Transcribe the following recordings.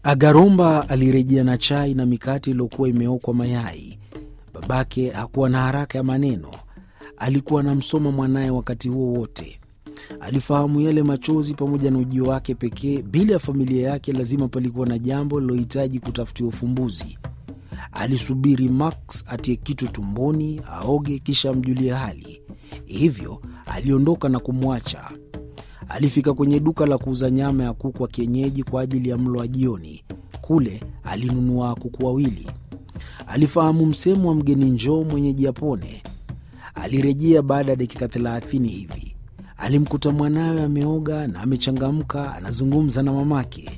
Agaromba alirejea na chai na mikate iliyokuwa imeokwa mayai. Babake hakuwa na haraka ya maneno, alikuwa anamsoma mwanaye wakati huo wote. Alifahamu yale machozi pamoja na ujio wake pekee. Bila ya familia yake, lazima palikuwa na jambo lilohitaji kutafutiwa ufumbuzi. Alisubiri Max atie kitu tumboni, aoge, kisha amjulie hali. Hivyo aliondoka na kumwacha. Alifika kwenye duka la kuuza nyama ya kuku wa kienyeji kwa ajili ya mlo wa jioni. Kule alinunua kuku wawili. Alifahamu msemo wa mgeni njoo mwenyeji apone. Alirejea baada ya dakika thelathini hivi. Alimkuta mwanawe ameoga na amechangamka, anazungumza na mamake.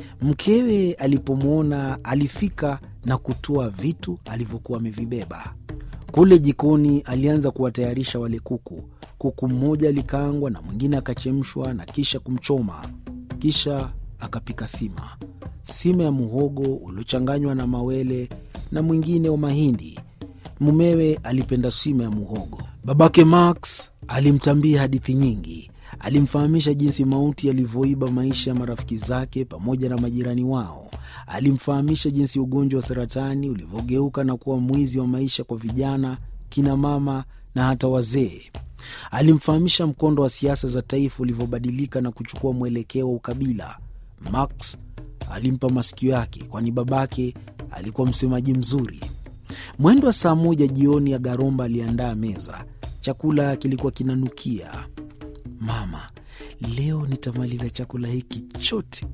Mkewe alipomwona alifika na kutoa vitu alivyokuwa amevibeba. Kule jikoni alianza kuwatayarisha wale kuku. Kuku mmoja alikaangwa na mwingine akachemshwa na kisha kumchoma, kisha akapika sima, sima ya muhogo uliochanganywa na mawele na mwingine wa mahindi. Mumewe alipenda sima ya muhogo. Babake Max alimtambia hadithi nyingi. Alimfahamisha jinsi mauti yalivyoiba maisha ya marafiki zake pamoja na majirani wao. Alimfahamisha jinsi ugonjwa wa saratani ulivyogeuka na kuwa mwizi wa maisha kwa vijana, kina mama na hata wazee. Alimfahamisha mkondo wa siasa za taifa ulivyobadilika na kuchukua mwelekeo wa ukabila. Max alimpa masikio yake, kwani babake alikuwa msemaji mzuri. Mwendo wa saa moja jioni, Agaromba aliandaa meza. Chakula kilikuwa kinanukia. Mama, leo nitamaliza chakula hiki chote.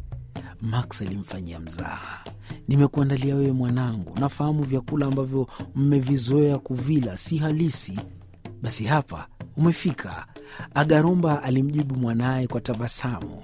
Max alimfanyia mzaha. Nimekuandalia wewe mwanangu, nafahamu vyakula ambavyo mmevizoea kuvila si halisi. Basi hapa umefika. Agaromba alimjibu mwanaye kwa tabasamu.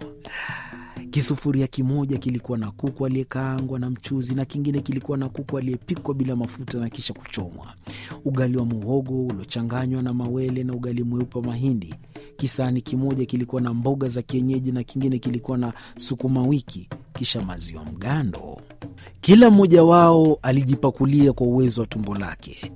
Kisufuria kimoja kilikuwa na kuku aliyekaangwa na mchuzi na kingine kilikuwa na kuku aliyepikwa bila mafuta na kisha kuchomwa, ugali wa muhogo uliochanganywa na mawele na ugali mweupe wa mahindi. Kisahani kimoja kilikuwa na mboga za kienyeji na kingine kilikuwa na sukuma wiki, kisha maziwa mgando. Kila mmoja wao alijipakulia kwa uwezo wa tumbo lake.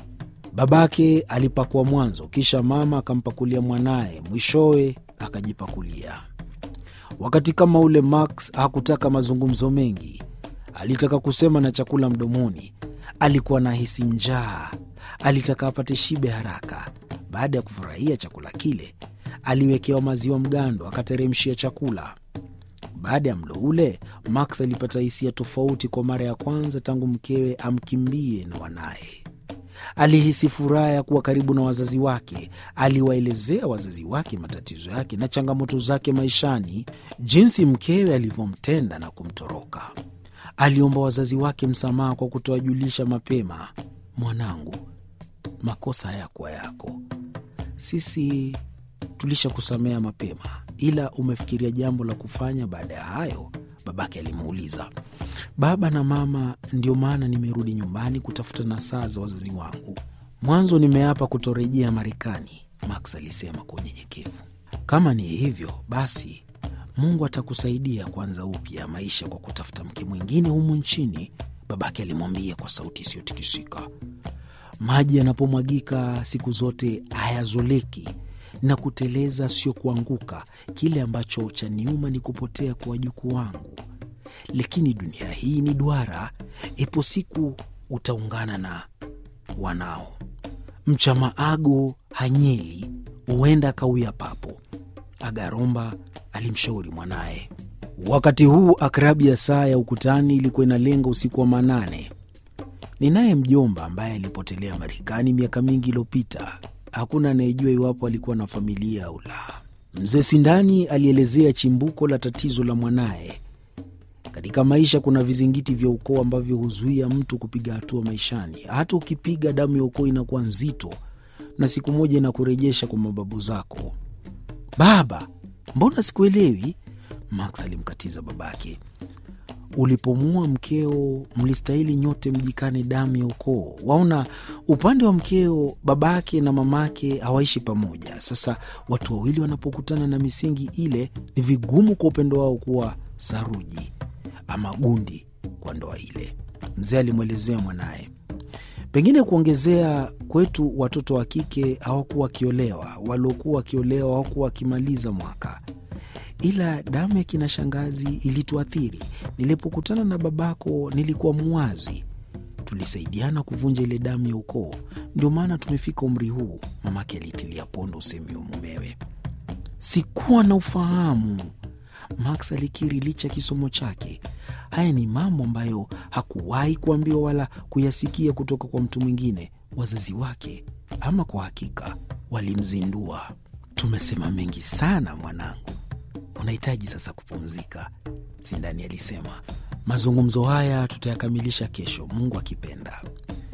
Babake alipakua mwanzo, kisha mama akampakulia mwanaye, mwishowe akajipakulia. Wakati kama ule, Max hakutaka mazungumzo mengi. Alitaka kusema na chakula mdomoni. Alikuwa na hisi njaa, alitaka apate shibe haraka. Baada ya kufurahia chakula kile, aliwekewa maziwa mgando, akateremshia chakula. Baada ya mlo ule, Max alipata hisia tofauti kwa mara ya kwanza tangu mkewe amkimbie na wanaye. Alihisi furaha ya kuwa karibu na wazazi wake. Aliwaelezea wazazi wake matatizo yake na changamoto zake maishani, jinsi mkewe alivyomtenda na kumtoroka. Aliomba wazazi wake msamaha kwa kutowajulisha mapema. Mwanangu, makosa hayakuwa yako, sisi tulishakusamea mapema, ila umefikiria jambo la kufanya baada ya hayo? Babake alimuuliza. Baba na mama, ndio maana nimerudi nyumbani kutafuta nasaha za wazazi wangu. Mwanzo nimeapa kutorejea Marekani, Max alisema kwa unyenyekevu. Kama ni hivyo basi, Mungu atakusaidia kuanza upya maisha kwa kutafuta mke mwingine humu nchini, babake alimwambia kwa sauti isiyotikisika. Maji yanapomwagika siku zote hayazoleki na kuteleza sio kuanguka. Kile ambacho cha niuma ni kupotea kwa wajukuu wangu, lakini dunia hii ni duara. Ipo siku utaungana na wanao. Mchamaago hanyeli, huenda akauya papo, Agaromba alimshauri mwanaye. Wakati huu akrabu ya saa ya ukutani ilikuwa inalenga usiku wa manane. Ninaye mjomba ambaye alipotelea Marekani miaka mingi iliyopita. Hakuna anayejua iwapo alikuwa na familia au la. Mzee Sindani alielezea chimbuko la tatizo la mwanaye. Katika maisha kuna vizingiti vya ukoo ambavyo huzuia mtu kupiga hatua maishani. Hata ukipiga, damu ya ukoo inakuwa nzito na siku moja inakurejesha kwa mababu zako. Baba, mbona sikuelewi? Max alimkatiza babake. Ulipomua mkeo mlistahili nyote mjikane damu ya ukoo. Waona, upande wa mkeo babake na mamake hawaishi pamoja. Sasa watu wawili wanapokutana na misingi ile, ni vigumu kwa upendo wao kuwa saruji ama gundi kwa ndoa ile, mzee alimwelezea mwanaye. Pengine kuongezea, kwetu watoto wa kike hawakuwa wakiolewa, waliokuwa wakiolewa hawakuwa wakimaliza mwaka ila damu ya kina shangazi ilituathiri. Nilipokutana na babako nilikuwa muwazi, tulisaidiana kuvunja ile damu ya ukoo. Ndio maana tumefika umri huu, mamake alitilia pondo usemi wa mumewe. Sikuwa na ufahamu, Max alikiri licha ya kisomo chake. Haya ni mambo ambayo hakuwahi kuambiwa wala kuyasikia kutoka kwa mtu mwingine. Wazazi wake, ama kwa hakika, walimzindua. Tumesema mengi sana mwanangu, unahitaji sasa kupumzika, Sindani alisema. Mazungumzo haya tutayakamilisha kesho, Mungu akipenda.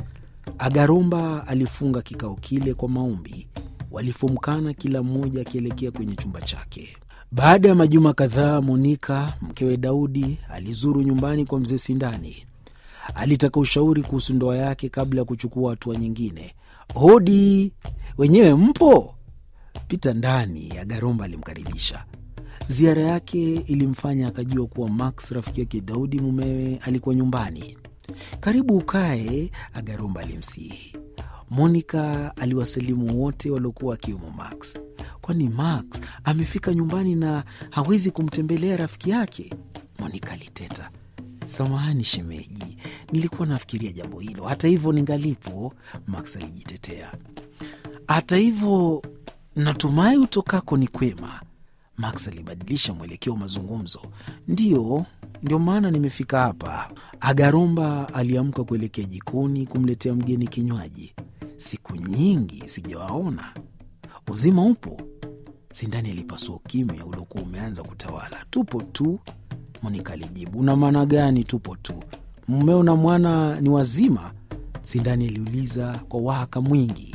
Agarumba alifunga kikao kile kwa maombi. Walifumkana, kila mmoja akielekea kwenye chumba chake. Baada ya majuma kadhaa, Monika mkewe Daudi alizuru nyumbani kwa mzee Sindani. Alitaka ushauri kuhusu ndoa yake kabla ya kuchukua hatua nyingine. Hodi, wenyewe mpo? Pita ndani, Agaromba alimkaribisha. Ziara yake ilimfanya akajua kuwa Max rafiki yake Daudi mumewe alikuwa nyumbani. Karibu ukae, Agaromba alimsihi. Monika aliwasalimu wote waliokuwa akiwemo Max. Kwani Max amefika nyumbani na hawezi kumtembelea rafiki yake? Monika aliteta. Samahani shemeji, nilikuwa nafikiria jambo hilo. Hata hivyo ningalipo, Max alijitetea. Hata hivyo natumai utokako ni kwema. Max alibadilisha mwelekeo wa mazungumzo. Ndiyo, ndio maana nimefika hapa. Agaromba aliamka kuelekea jikoni kumletea mgeni kinywaji. Siku nyingi sijawaona. Uzima upo? Sindani alipasua ukimya uliokuwa umeanza kutawala. Tupo tu, Monika alijibu. Una maana gani tupo tu? Mmeo na mwana ni wazima? Sindani aliuliza kwa wahaka mwingi.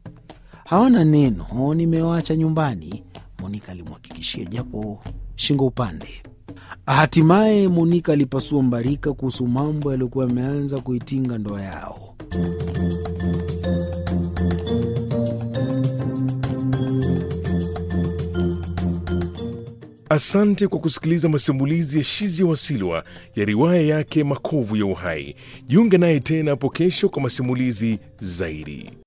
Hawana neno, nimewaacha nyumbani, Monika alimhakikishia japo shingo upande. Hatimaye Monika alipasua mbarika kuhusu mambo yaliyokuwa yameanza kuitinga ndoa yao. Asante kwa kusikiliza masimulizi ya Shizi Wasilwa ya riwaya yake Makovu ya Uhai. Jiunge naye tena hapo kesho kwa masimulizi zaidi.